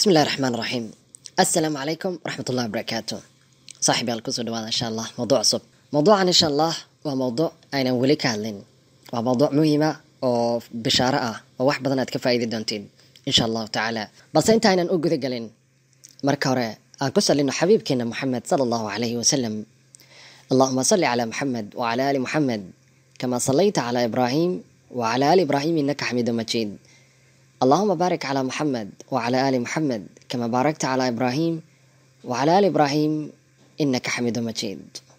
بسم الله الرحمن الرحيم السلام عليكم ورحمة الله وبركاته صاحبي الكسو دوانا إن شاء الله موضوع عصب موضوعا إن شاء الله وموضوع أين ولي كهلين وموضوع مهمة oo bishaaro ah oo wax badan aad ka faa'iidi doontiin insha allahu tacaala balse inta aynan u guda gelin marka hore aan ku salino xabiibkeena moxamed sala allahu calayhi wasalam allahuma salli calaa moxamed wacala ali moxamed kama sallayta calaa ibraahim wacala ali ibraahim innaka xamiidu majiid اللهم بارك على محمد وعلى آل محمد كما باركت على إبراهيم وعلى آل إبراهيم إنك حميد مجيد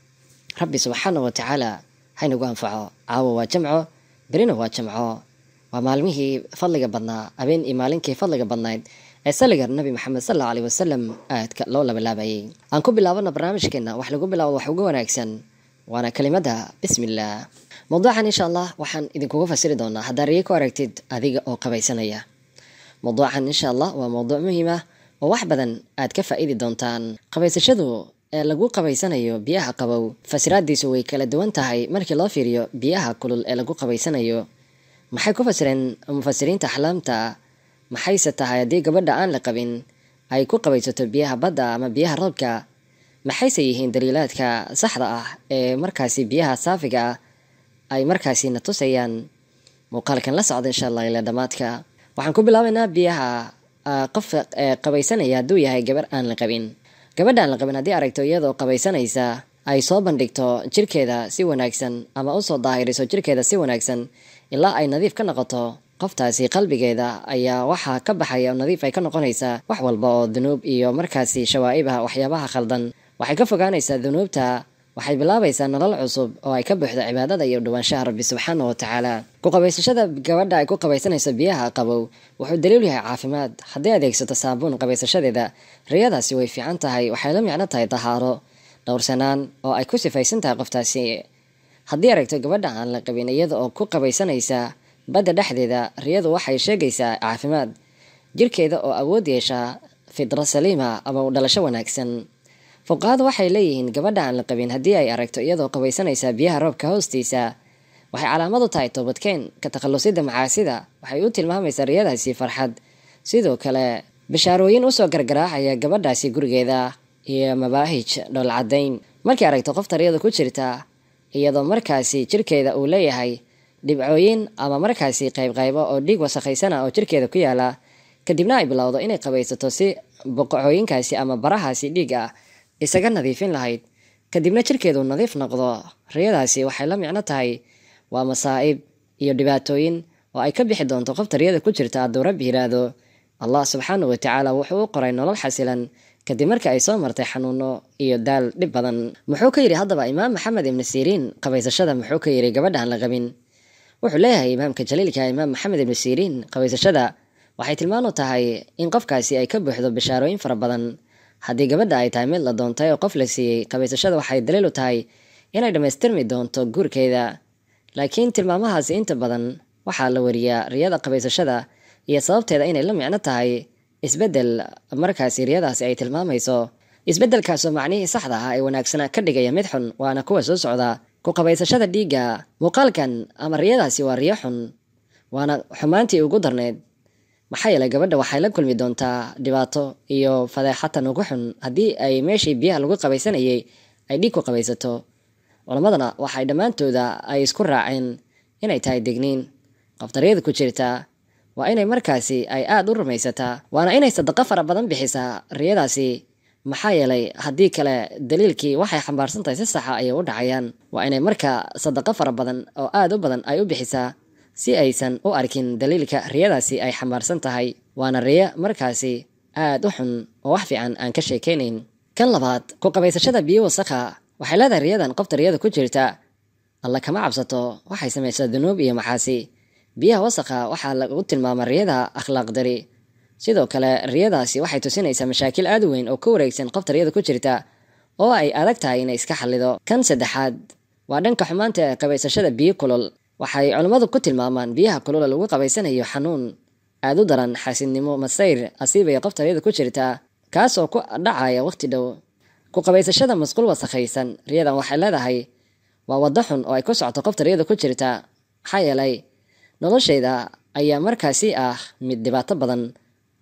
ربي سبحانه وتعالى حين أنفعه عاو وجمعه برينه وجمعه ومالمه فضلق بدنا أبين إمالينك فضلق بدنا سلق النبي محمد صلى الله عليه وسلم آيات لولا بلابي أنكو بلاونا برنامج كنا وحلقو بلاو وحوقو وناكسن وانا كلمتها بسم الله موضوعا إن شاء الله وحن إذن كوكو فسيري دونا هذا ريكو أركتد أذيق أو قبيسانيا موضوعا إن شاء الله وموضوع مهمة وواح بدن aad ka faa'iidi doontaan qabaysashadu ee lagu qabaysanayo biyaha qabow fasiraadiisu way kala duwan tahay markii loo fiiriyo biyaha kulul ee lagu qabaysanayo maxay ku fasireen mufasiriinta axlaamta maxayse tahay haddii gabadha aan la qabin ay ku qabaysato biyaha badda ama biyaha roobka maxayse yihiin daliilaadka saxda ah ee markaasi biyaha saafiga ah ay markaasi na tusayaan muuqaalkan la socda insha allah ilaa dhammaadka waxaan ku bilaabaynaa biyaha qof qabaysanaya hadduu yahay gabar aan la qabin gabadha aan la qabin haddii aragto iyadoo qabaysanaysa ay soo bandhigto jirkeeda si wanaagsan ama usoo daahiriso jirkeeda si wanaagsan ilaa ay nadiif ka noqoto qoftaasi qalbigeeda ayaa waxaa ka baxaya oo nadiif ay ka noqonaysaa wax walba oo dunuub iyo markaasi shawaa'ibah waxyaabaha khaldan waxay ka fogaanaysaa dunuubta waxay bilaabaysaa nolol cusub oo ay ka buuxdo cibaadada iyo dhawaanshaha rabbi subxaana wa tacaala ku qabaysashada gabadha ay ku qabaysanayso biyaha qabow wuxuu daliil yahay caafimaad haddii adeegsato saabuun qabaysashadeeda riyadaasi way fiican tahay waxay la micno tahay dahaaro dhowrsanaan oo ay ku sifaysan tahay qoftaasi haddii aragto gabadha aan la qabin iyada oo ku qabaysanaysa badda dhexdeeda riyadu waxay sheegaysaa caafimaad jirkeeda oo awood yeeshaa fidro saliima ama u dhalasho wanaagsan fuqahadu waxay leeyihiin gabadha aan la qabin haddii ay aragto iyadoo qabaysanaysa biyaha roobka hoostiisa waxay calaamad u tahay toobadkeen ka takhallusida macaasida waxay u tilmaamaysaa riyadaasi farxad sidoo kale bishaarooyin usoo gargaraacaya gabadhaasi gurigeeda iyo mabaahij dhoolcadayn markay aragto qofta riyada ku jirta iyadoo markaasi jirkeeda uu leeyahay dhibcooyin ama markaasi qaybqaybo oo dhiig wasakhaysana oo jirkeeda ku yaala kadibna ay bilowdo inay qabaysato si boqocooyinkaasi ama barahaasi dhiig ah isaga nadiifin lahayd kadibna jirkeedu nadiif noqdo riyadaasi waxay la micno tahay waa masaa'ib iyo dhibaatooyin oo ay ka bixi doonto qofta riyada ku jirta hadduu rabbi yiraahdo allah subxaanahu watacaala wuxuu u qoray nolol xasilan kadib markii ay soo martay xanuuno iyo daal dhib badan muxuu ka yidhi haddaba imaam maxamed ibni siriin qabaysashada muxuu ka yidhi gabadha aan la qabin wuxuu leeyahay imaamka jaliilka imaam maxamed ibni siriin qabaysashada waxay tilmaan u tahay in qofkaasi ay ka buuxdo bishaarooyin fara badan haddii gabadha ay tahay mid la doontay oo qof la siiyey qabaysashada waxay daliil u tahay inay dhammaystirmi doonto guurkeeda laakiin tilmaamahaasi inta badan waxaa la wariyaa riyada qabaysashada iyo sababteeda inay la micno tahay isbeddel markaasi riyadaasi ay tilmaamayso isbeddelkaasoo macnihii saxda ah ee wanaagsanaa ka dhigaya mid xun waana kuwa soo socda ku qabaysashada dhiigga muuqaalkan ama riyadaasi waa riyo xun waana xumaantii ugu darneyd maxaa yeelay gabadha waxay la kulmi doontaa dhibaato iyo fadeexatan ugu xun haddii ay meeshii biyaha lagu qabaysanayay ay dhiig ku qabaysato culamadana waxay dhammaantooda ay isku raaceen inay tahay degniin qoftariyada ku jirta waa inay markaasi ay aada u rumaysataa waana inay sadaqo fara badan bixisaa riyadaasi maxaa yeelay haddii kale daliilkii waxay xambaarsan tahay si saxa ayay u dhacayaan waa inay marka sadaqo fara badan oo aada u badan ay u bixisaa si aysan u arkin daliilka riyadaasi ay xambaarsan tahay waana riyo markaasi aada u xun oo wax fiican aan ka sheekaynayn kan labaad ku qabaysashada biyo wasakha waxay leedahay riyadan qofta riyada ku jirta alla kama cabsato waxay samaysaa dunuub iyo maxaasi biyaha wasakha waxaa lagu tilmaama riyada akhlaaq dari sidoo kale riyadaasi waxay tusinaysaa mashaakil aada u weyn oo ka wareegsan qofta riyada ku jirta oo ay adag tahay inay iska xallido kan saddexaad waa dhanka xumaanta ee qabaysashada biyo kulul waxay culammadu ku tilmaamaan biyaha kulula lagu qabaysanayo xanuun aada u daran xaasidnimo masayr asiibaya qofta riyada ku jirta kaasoo ku dhacaya waqti dhow ku qabaysashada masquul wasakhaysan riyadan waxay leedahay waa waddo xun oo ay ku socoto qofta riyada ku jirta maxaa yeelay noloshayda ayaa markaasi ah mid dhibaato badan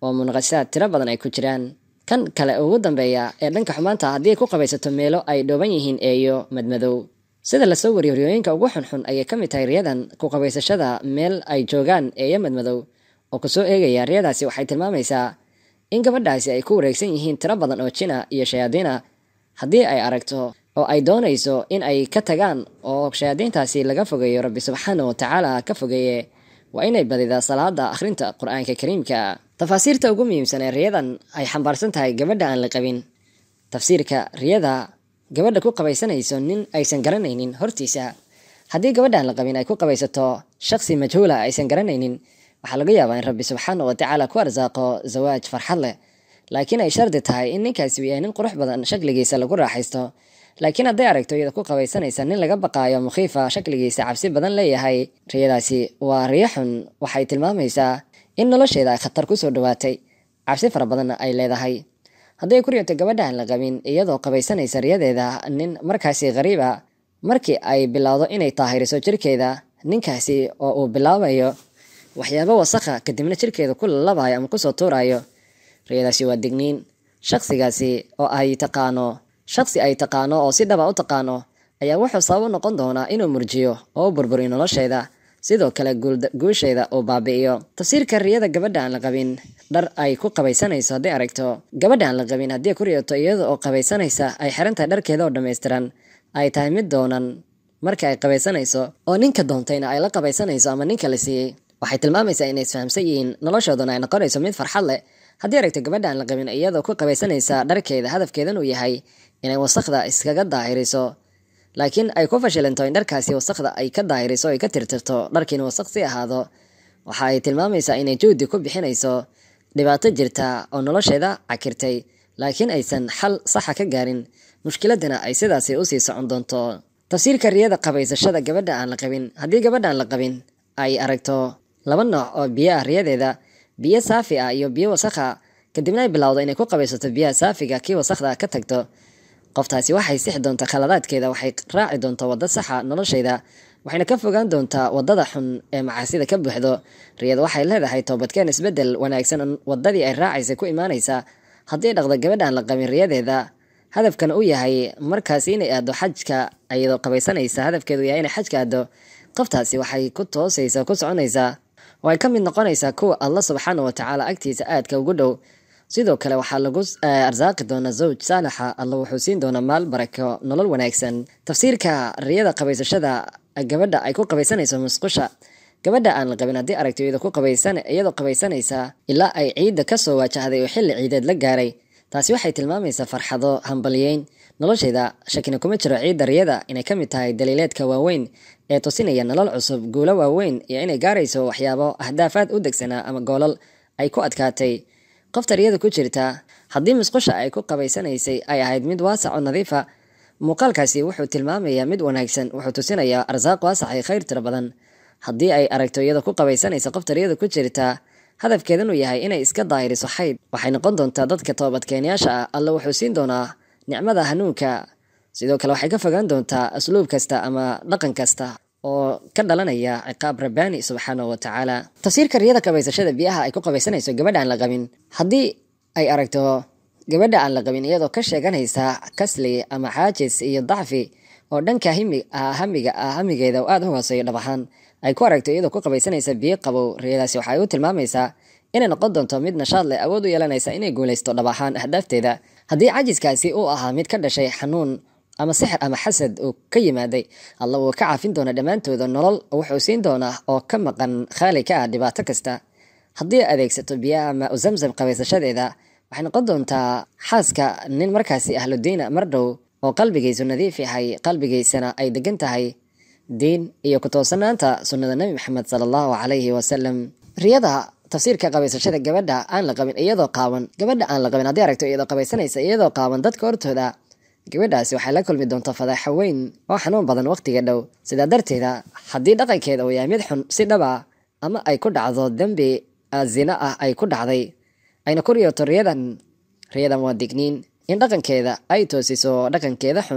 oo munaqashaad tiro badan ay ku jiraan kan kale ugu dambeeya ee dhanka xumaanta haddii ay ku qabaysato meelo ay dhooban yihiin eeyo madmadow sida lasoo wariyo riyooyinka ugu xunxun ayay ka mid tahay riyadan ku qabaysashada meel ay joogaan eeyo madmadow oo kusoo eegaya riyadaasi waxay tilmaamaysaa in gabadhaasi ay ku wareegsan yihiin tiro badan oo jina iyo shayaadiina haddii ay aragto oo ay doonayso in ay ka tagaan oo shayaadiintaasi laga fogeeyo rabbi subxaana wa tacaala ka fogeeye waa inay badidaa salaada akhrinta qur-aanka kariimka tafaasiirta ugu muhiimsan ee riyadan ay xambaarsan tahay gabadha aan la qabin tafsiirka riyada gabadha ku qabaysanayso nin aysan garanaynin hortiisa haddii gabadha aan la qabin ay ku qabaysato shaqsi majhuula aysan garanaynin waxaa laga yaabaa in rabbi subxaana wa tacaala ku arsaaqo zawaaj farxad leh laakiin ay shardi tahay in ninkaasi uu yahay nin qurux badan shakligiisa lagu raaxaysto laakiin hadday aragto iyada ku qabaysanaysa nin laga baqaayo mukhiifa shakligiisa cabsi badan leeyahay riyadaasi waa riyo xun waxay tilmaamaysaa in nolosheeda ay khatar kusoo dhawaatay cabsi fara badanna ay leedahay hadday ku riyoto gabadha aan la qabin iyadoo qabaysanaysa riyadeeda nin markaasi qariiba markii ay bilowdo inay taahiriso jirkeeda ninkaasi oo uu bilaabayo waxyaabo wasakha kadibna jirkeeda ku lalabayo ama kusoo tuurayo riyadaasi waa digniin shaqsigaasi oo ay taqaano shaqsi ay taqaano oo si dhaba u taqaano ayaa wuxuu sabab u noqon doonaa inuu murjiyo oo u burburiyo nolosheeda sidoo kale guusheeda uu baabi'iyo tafsiirka riyada gabadha aan la qabin dhar ay ku qabaysanayso hadday aragto gabadha aan la qabin haddii ku riyoto iyada oo qabaysanaysa ay xiran tahay dharkeeda oo dhammaystiran ay tahay mid doonan marka ay qabaysanayso oo ninka doontayna ay la qabaysanayso ama ninka la siiyey waxay tilmaamaysaa inay isfahamsan yihiin noloshooduna ay noqonayso mid farxad leh haddii aragto gabadha aan la qabin iyadoo ku qabaysanaysa dharkeeda hadafkeedan uu yahay inay wasakda iskaga daahiriso laakiin ay ku fashilanto in dharkaasi wasakda ay ka daahiriso ay ka tirtirto dharkiina wasaq si ahaado waxa ay tilmaamaysaa inay juhdi ku bixinayso dhibaato jirta oo nolosheeda cakirtay laakiin aysan xal saxa ka gaarin mushkiladana ay sidaasi usii socon doonto tafsiirka riyada qabaysashada gabadha aan la qabin haddii gabadha aan la qabin ay aragto laba nooc oo biyo ah riyadeeda biyo saafi ah iyo biyo wasakha kadibna ay bilowdo inay ku qabaysato biyaha saafiga kii wasakda ka tagto qoftaasi waxay sixi doontaa khaladaadkeeda waxay raaci doontaa waddo saxa nolosheeda waxayna ka fogaan doontaa waddada xun ee macaasida ka buuxdo riyad waxay leedahay toobadkeen isbeddel wanaagsan waddadii ay raacaysa ku imaanaysa haddii dhaqdo gabadhaan la qabin riyadeeda hadafkan uu yahay markaasi inay aado xajka iyadoo qabaysanaysa hadafkeedu yahay inay xajka aado qoftaasi waxay ku toosaysa ku soconaysaa oo ay ka mid noqonaysaa kuwa allah subxaana wa tacaala agtiisa aadka ugu dhow sidoo kale waxaa lagu arsaaqi doonaa zawj saalixa alla wuxuu siin doonaa maal barako nolol wanaagsan tafsiirka riyada qabaysashada gabadha ay ku qabaysanayso musqusha gabadha aan la qabin haddii aragto iyadoo ku qabaysan iyadoo qabaysanaysa ilaa ay ciidda kasoo waajahday oo xilli ciideed la gaaray taasi waxay tilmaamaysaa farxado hambalyeyn nolosheeda shakina kuma jiro ciidda riyada inay ka mid tahay daliileedka waaweyn ee tusinaya nolol cusub guulo waaweyn iyo inay gaarayso waxyaabo ahdaafaad u degsanaa ama goolal ay ku adkaatay qofta riyada ku jirta haddii musqusha ay ku qabaysanaysay ay ahayd mid waasac oo nadiifa muuqaalkaasi wuxuu tilmaamayaa mid wanaagsan wuxuu tusinayaa arsaaq waasac iyo khayr tiro badan haddii ay aragto iyadoo ku qabaysanaysa qofta riyada ku jirta hadafkeedan uu yahay inay iska daahiriso xayd waxay noqon doontaa dadka toobadkeenyaasha ah alla wuxuu siin doonaa nicmada hanuunka sidoo kale waxay ka fogaan doontaa asluub kasta ama dhaqan kasta oo ka dhalanaya ciqaab rabbaani subxaanahu wa tacaala tafsiirka riyada qabaysashada biyaha ay ku qabaysanayso gabadha aan la qabin haddii ay aragto gabadha aan la qabin iyadoo ka sheeganaysa kasli ama xaajis iyo dacfi oo dhanka hamiga ah hamigeeda oo aada u hooseeyo dhab ahaan ay ku aragto iyadoo ku qabaysanaysa biyo qabow riyadaasi waxay u tilmaamaysaa inay noqon doonto mid nashaad leh awood u yeelanaysa inay guulaysto dhab ahaan ahdaafteeda haddii cajiskaasi uu ahaa mid ka dhashay xanuun ama sixir ama xasad uu ka yimaaday alla wuu ka caafin doona dhammaantooda nolol wuxuu siin doonaa oo ka maqan khaali ka ah dhibaato kasta haddii adeegsato biyaha ama u zamzam qabaysashadeeda waxay noqon doontaa xaaska nin markaasi ahludiina mar dhow oo qalbigiisu nadiif yahay qalbigiisana ay degan tahay diin iyo ku toosanaanta sunnada nebi maxamed sala allahu calayhi wasalam riyada tafsiirka qabaysashada gabadha aan la qabin iyadoo qaawan gabadha aan la qabin haddii aragto iyadoo qabaysanaysa iyadoo qaawan dadka hortooda gabadhaasi waxay la kulmi doontaa fadaaxo weyn oo xanuun badan waqtiga dhow sidaa darteeda haddii dhaqankeeda uu yahay mid xun si dhaba ama ay ku dhacdo dembi zina ah ay ku dhacday ayna ku riyoto riyadan riyadan waa digniin in dhaqankeeda ay toosiso dhaqankeeda xun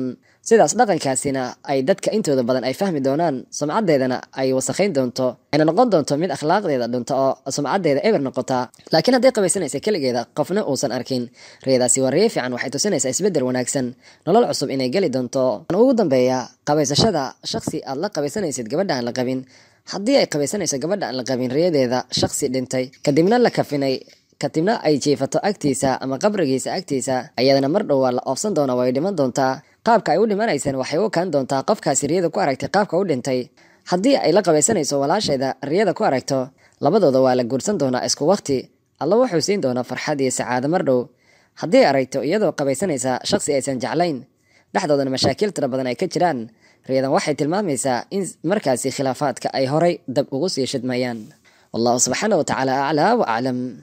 sidaas dhaqankaasina ay dadka intooda badan ay fahmi doonaan sumcaddeedana ay wasakhayn doonto ayna noqon doonto mid akhlaaqdeeda dhunta oo sumcaddeeda eber noqota laakiin hadday qabaysanaysa keligeeda qofna uusan arkin riyadaasi waa riyo fiican waxay tusinaysaa isbeddel wanaagsan nolol cusub inay geli doonto ugu dambeeya qabaysashada shaksi aad la qabaysanaysid gabadha aan la qabin haddii ay qabaysanayso gabadha aan la qabin riyadeeda shaksi dhintay kadibna la kafinay kadibna ay jiifato agtiisa ama qabrigiisa agtiisa ayadana mar dhow waa la oofsan doona way dhiman doontaa qaabka ay u dhimanaysaan waxay u kaan doontaa qofkaasi riyada ku aragtay qaabka u dhintay haddii ay la qabaysanayso walaasheeda riyada ku aragto labadooda waa la guursan doonaa isku waqti alla wuxuu siin doonaa farxad iyo sacaado mar dhow haddii aragto iyadoo qabaysanaysa shaksi aysan jeclayn dhexdoodana mashaakil tira badan ay ka jiraan riyadan waxay tilmaamaysaa in markaasi khilaafaadka ay horay dab ugu sii shidmayaan wallahu subxaana wa tacaala aclaa wa aclam